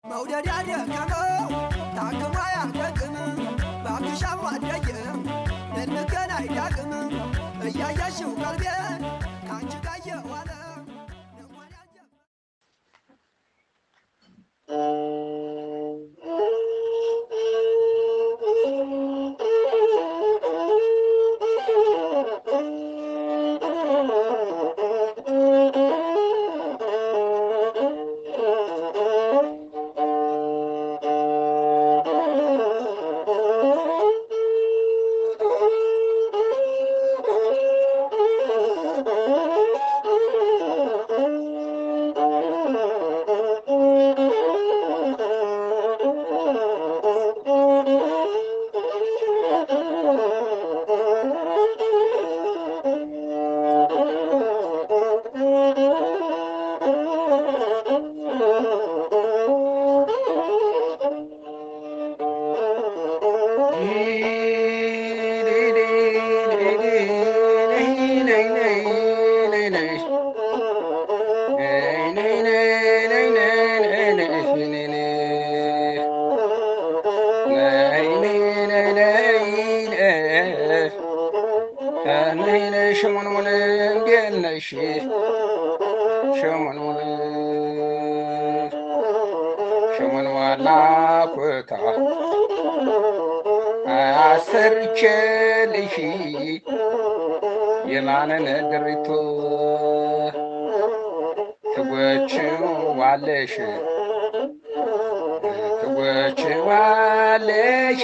መውደድ ያደከመው ታክሞ አያደግም በአብሻም አደግም ልንገን አይዳግም እያየሽው ቀልቤን ከአንቺ ጋር የዋለ ልቧን ያጀ- ሽሙንሙን እንዴት ነሽ? ሽሙንሙን ሽሙን ዋላ ኩታ አሰርቼልሽ የማንን ድሪቶ ትጎችዋለሽ ትጎችዋለሽ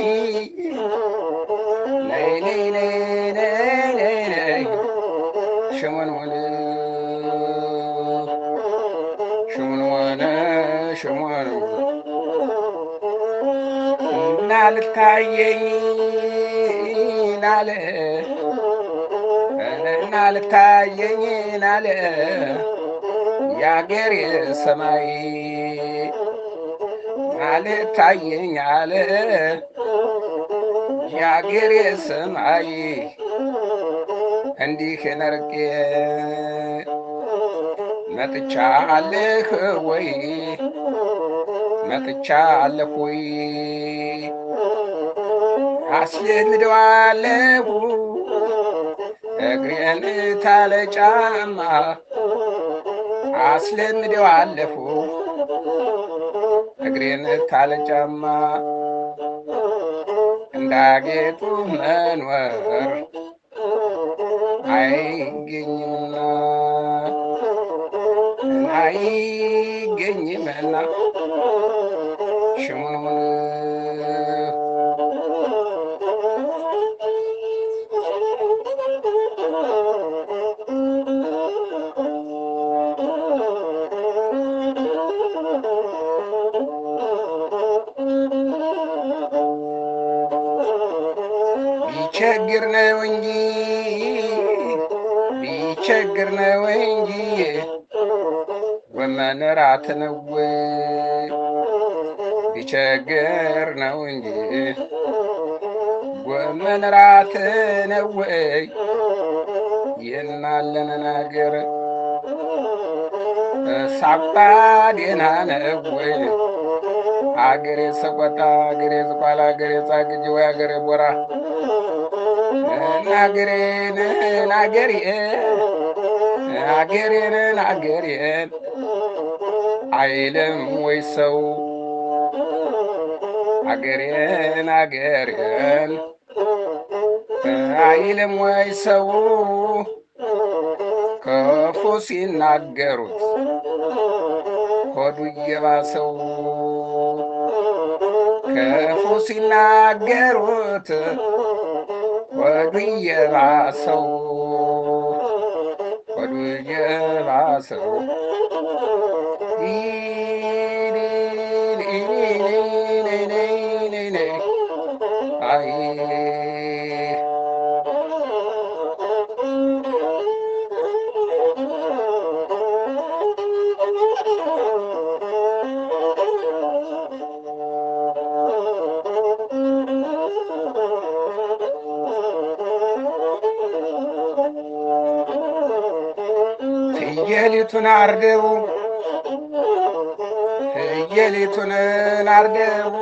ነይ ነይ ነይ ነይ ነይ ነይ ሽሙንሙን ሽሙንሙን ሽሙንሙን እና ልታየኝ ናለ እና ልታየኝ ናለ የአገሬ ሰማይ አልታየኝ አለ የአገሬ ሰማይ እንዲህ ነርቄ መጥቻለህ ወይ መጥቻለሁ ወይ አስለምደዋለሁ እግሬን ታለ ጫማ አስለምደዋለሁ እግሬን ታለ ጫማ እንዳጌጡ መኖር አይገኝምና አይገኝምና ሽሙንሙን ቢቸግር ነው እንጂ ቢቸግር ነው እንጂ ጎመን ራት ነው ቢቸግር ነው እንጂ ጎመን ራት ነው የናለን ነገር ሳባ ደህና ነው አገሬ ሰቆጣ አገሬ ዝቋላ አገሬ ጻግጅ ወይ አገሬ ቦራ ናገሬን ናገሬን አገሬን አገሬን አይልም ወይ ሰው አገሬን አገሬን አይልም ወይ ሰው ክፉ ሲናገሩት ሆዱ እየባሰው ክፉ ሲናገሩት ሆዱ እየባሰው ሆዱ እየባሰው አይ ፍየሊቱን አርደው ፍየሊቱን ናርደው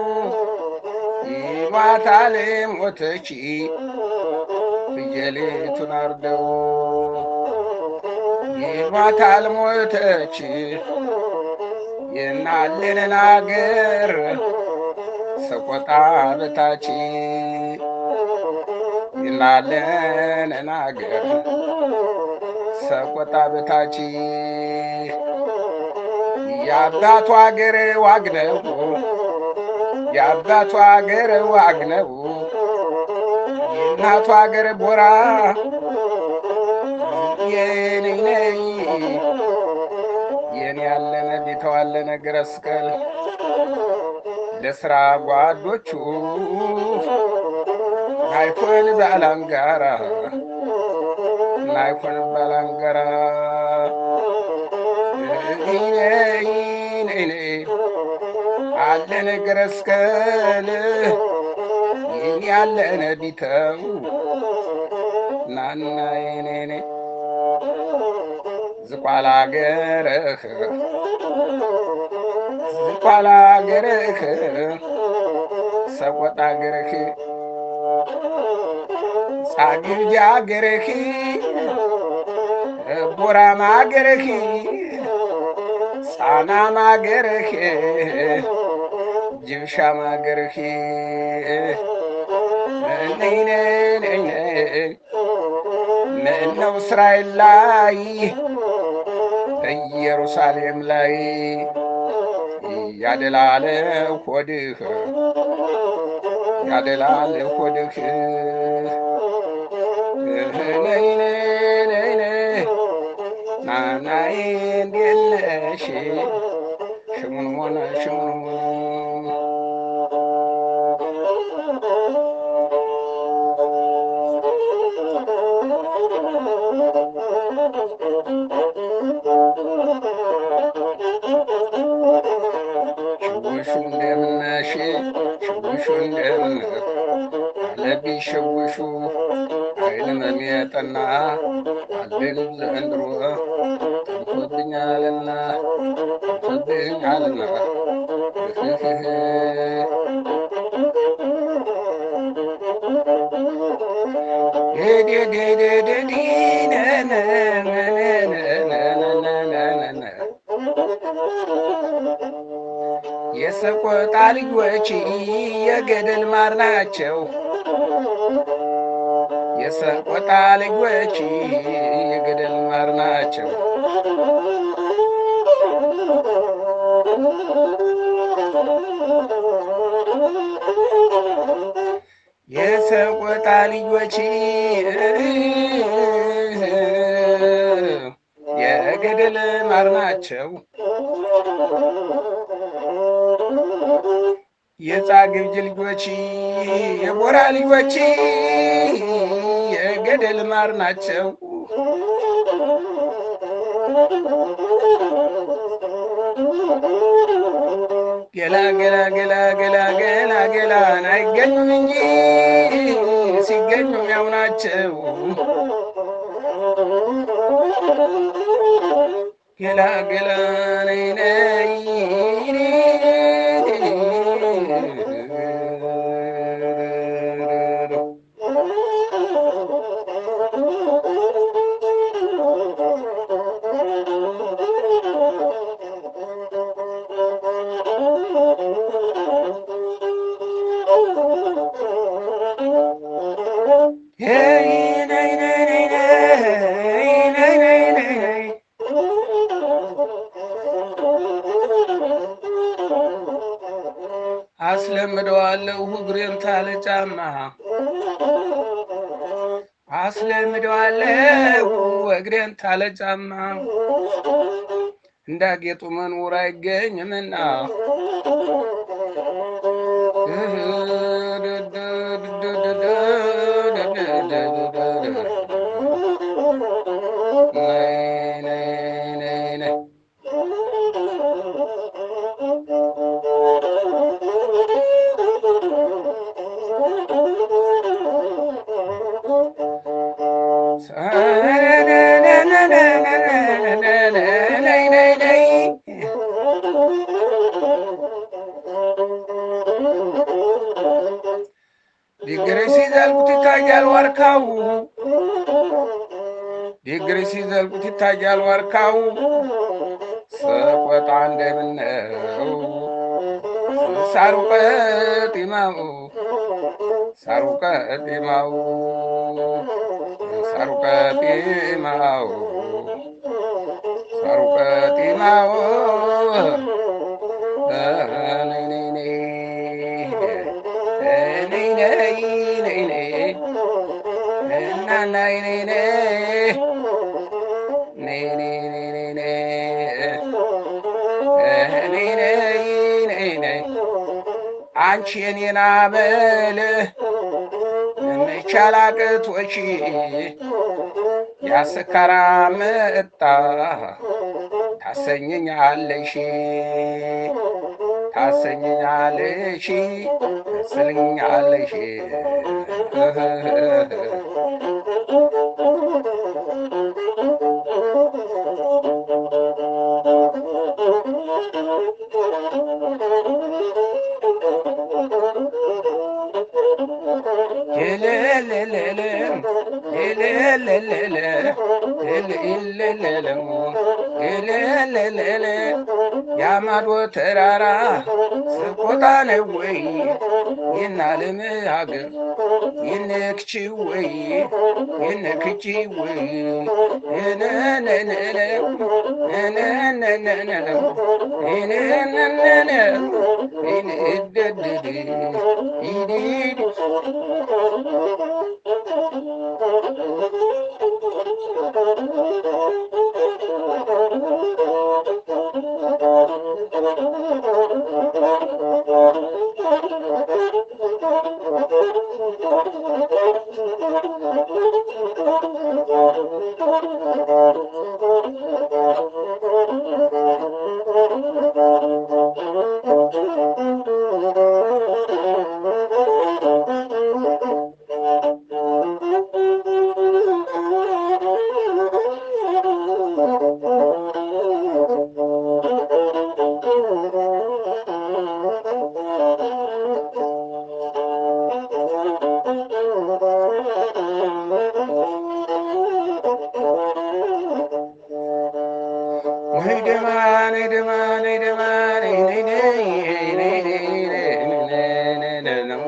ይሏታል ሞተች ፍየሊቱን አርደው ይሏታል ሞተች የናለንን አገር ሰቆጣ በታች የናለንን አገር ሰቆጣ በታች የአባቱ አገር ዋግነው የአባቱ አገር ዋግነው የእናቱ አገር ቦራ የኔ ነይ የኔ ያለነ ቢተዋለነ ግረስቀል ለስራ ጓዶቹ ናይኮን ባላንጋራ ናይኮን ባላንጋራ አለነ ግረስቀል ይህን ያለነ ቢተው ናና የኔኔ ዝቋላ ገርህ ዝቋላ ገርህ ሰቆጣ ገርህ ጻግብጃ ገርህ ቦራማ ገርህ ጻናማ ገርህ ጅብሻማ ገርህ ምነው እስራኤል ላይ ኢየሩሳሌም ላይ ያደላለ ሆድህ ያደላል ሆድህ ነይ ነይ ነይ ናናይ እንዴት ነሽ ሽሙንሙን ሽሙንሙን ሽውሹ እንደምነሽ ሽውሹ እንደምን አለብኝ ሽውሹ አይልመም የጠና አለኝ ዘንድሮ ጠንቶብኛልና ጠንቶብኛልና የሰቆጣ ልጆች የገደል ማር ናቸው። የሰቆጣ ልጆች የገደል ማር ናቸው። የሰቆጣ ልጆች የገደል ማር ናቸው። የጻግብጅ ልጆች የቦራ ልጆች የገደል ማር ናቸው። ገላ ገላ ገላ ገላ ገላ ገላን አይገኙም እንጂ ሲገኙም ያው ናቸው። ገላ ገላ ነይ ነይ አስለምደዋለሁ እግሬን ታለ ጫማ አስለምደዋለሁ እግሬን ታለ ጫማ እንዳጌጡ መኖር አይገኝምና ነይ ነይ ነይ ነይ ነይ ነይ ነይ ዲግሪ ሲዘልቁት ይታያል ዋርካው ዲግሪ ሲዘልቁት ይታያል ዋርካው ሰቆጣ እንደምነው ሳሩ ቀጢማው ሳሩ ቀጢማው ሳሩ ቀጢማው ሳሩ ቀጢማው ነይ ነይ ነይ ነይ ነይ ነይ ነይ እና ነይ ነይ ነይ ነይ ነይ ነይ ነይ ነይ ነይ ነይ ነይ ነይ አንቺ የኔን አመል መቻል አቅቶሽ ያስካራ መጣ ታሰኘኛለሽ ታሰኘኛለሽ ታሰኘኛለሽ ያማዶ ተራራ ስቆጣ ነው ወይ የናለም ሀገር የነክቺ ወይ የነክቺ ወይ ነነነነ ነነነነ ነነነነ ይንደድድ ይዲድ ነይደማ ነይደማ ነይደማ ነይ ነይ ነይ ነይ ነይ ነይ ነው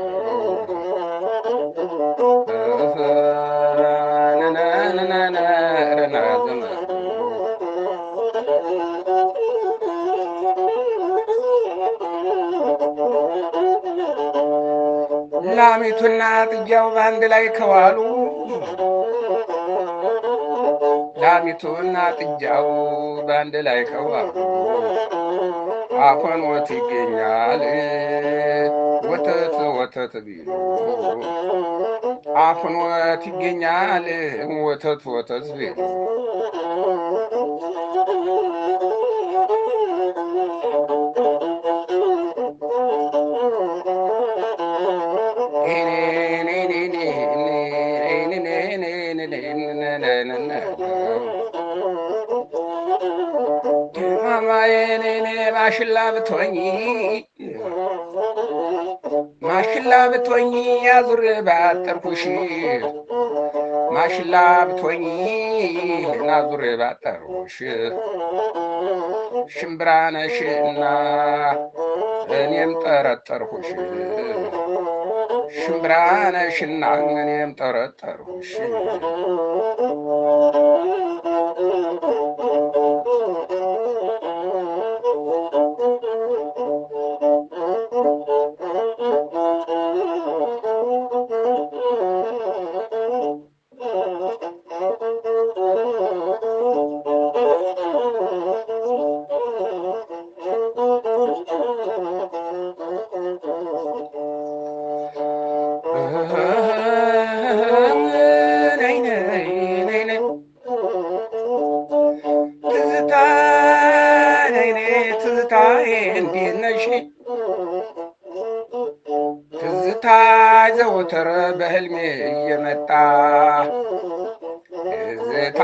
ላሚቱና ጥጃው በአንድ ላይ ከዋሉ ላሚቱና ጥጃው በአንድ ላይ ከዋሉ አፈን ወት ይገኛል ወተት ወተት ቢሉ አፈን ወት ይገኛል ወተት ወተት ቢሉ ማማዬኔኔ ማሽላ ብትሆኝ ማሽላ ብትሆኝ ያዙር ባጠርኩሽ ማሽላ ብትሆኝ ናዙር ባጠርኩሽ ሽምብራ ነሽና እኔም ጠረጠርኩሽ ሽምብራ ነሽና እኔም ጠረጠርኩሽ ነይ ነይ ነይ ነይ ትዝታ ነይ ነይ ትዝታዬ እንዴት ነሽ? ትዝታ ዘወትር በህልሜ እየመጣ ትዝታ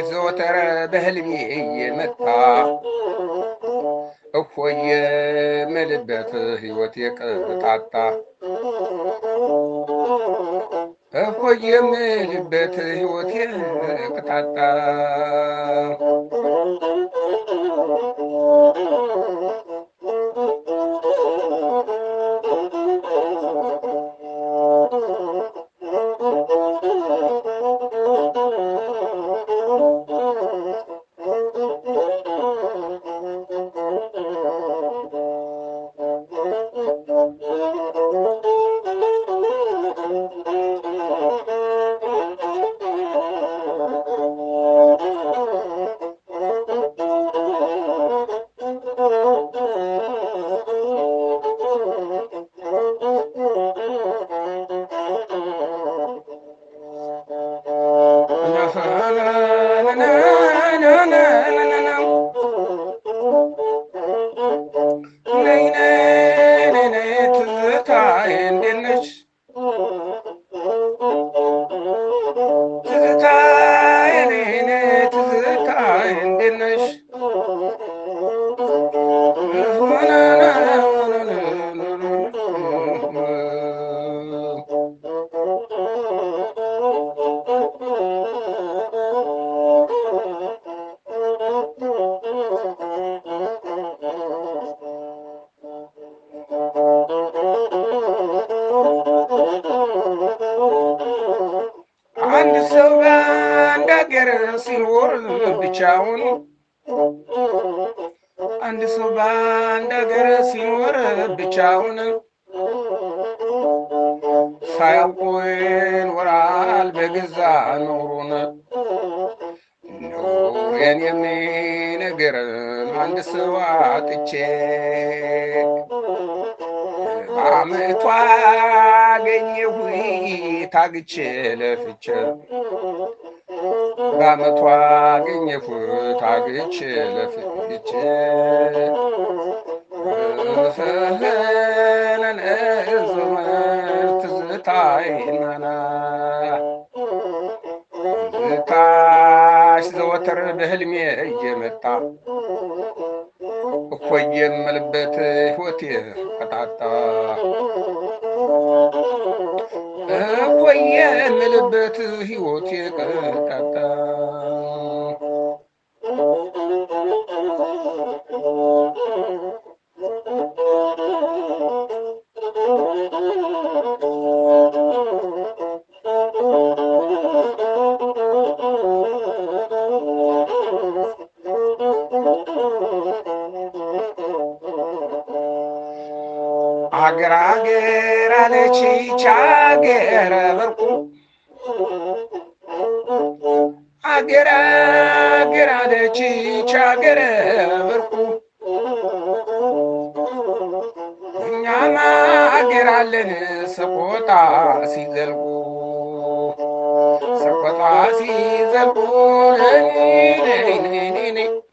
ዘወትር በህልሜ እየመጣ እፎየ የምልበት ሕይወት የቅጣጣ እፎይ የምልበት ሕይወት የቅጣጣ ትዝታዬ እንዴት ነሽ? ትዝታዬ ነይ ትዝታዬ እንዴት ነሽ? አንድ ሰው በአንድ ሀገር ሲኖር ብቻውን አንድ ሰው በአንድ ሀገር ሲኖር ብቻውን ሳያውቁ ይኖራል በገዛ ኑሩን ኑሬን የሚነግረን አንድ ሰው አጥቼ በአመቷ አገኘሁ ታግቼ ለፍቼ በአመቷ አገኘሁ ታግቼ ለፍቼ ፍህነን ዘመር ትዝታይናና ዝታሽ ዘወትር በህልሜ እየመጣ እፎይ የምልበት ሕይወቴ ቀጣጣ እፎይ የምልበት ሕይወቴ ቀጣጣ አገር አገር አለች ይች አገር በርቁ አገር አገር አለች ይች አገር በርቁ እኛም አገር አለን ሰቆጣ ሲዘልቁ ሰቆጣ ሲዘልቁ ነይ ነይ ነይ ነይ